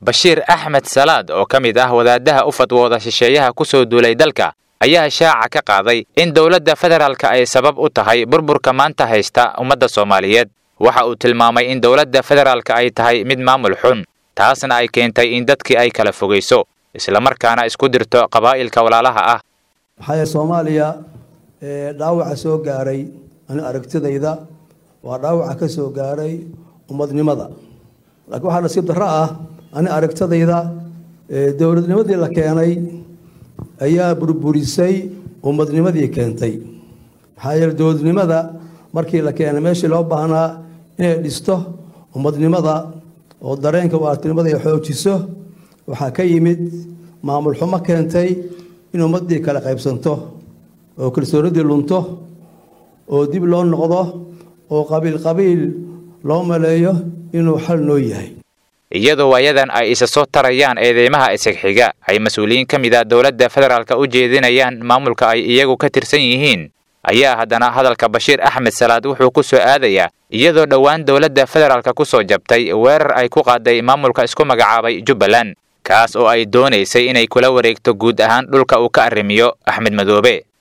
bashiir axmed salaad oo ka mid ah wadaadaha u fadwooda shisheeyaha ku soo duulay dalka ayaa shaaca ka qaaday in dowladda federaalka ay sabab u tahay burburka maanta haysta ummadda soomaaliyeed waxa uu tilmaamay in dowladda federaalka ay tahay mid maamul xun taasna ay keentay in dadkii ay kala fogayso islamarkaana isku dirto qabaa'ilka walaalaha ah maxaa yeele soomaaliya dhaawaca soo gaaray ani aragtidayda waa dhaawaca ka soo gaaray ummadnimada laakiin waxaa nasiib darro ah ani aragtidayda dowladnimadii la keenay ayaa burburisay ummadnimadii keentay maxaa yeele dowladnimada markii la keenay meeshii loo baahnaa inay dhisto ummadnimada oo dareenka waartinimada ay xoojiso waxaa ka yimid maamul xumo keentay in ummaddii kala qaybsanto oo kalsoonidii lunto oo dib loo noqdo oo qabiil qabiil loo maleeyo inuu xal noo yahay iyadoo waayadan ay isa soo tarayaan eedeymaha isagxiga ay mas-uuliyiin ka mid ah dowladda federaalka u jeedinayaan maamulka ay iyagu ka tirsan yihiin ayaa haddana hadalka bashiir axmed salaad wuxuu ku soo aadayaa iyadoo dhowaan dowladda federaalka ku soo jabtay weerar ay ku qaaday maamulka isku magacaabay jubbaland kaas oo ay doonaysay inay kula wareegto guud ahaan dhulka uu ka arrimiyo axmed madoobe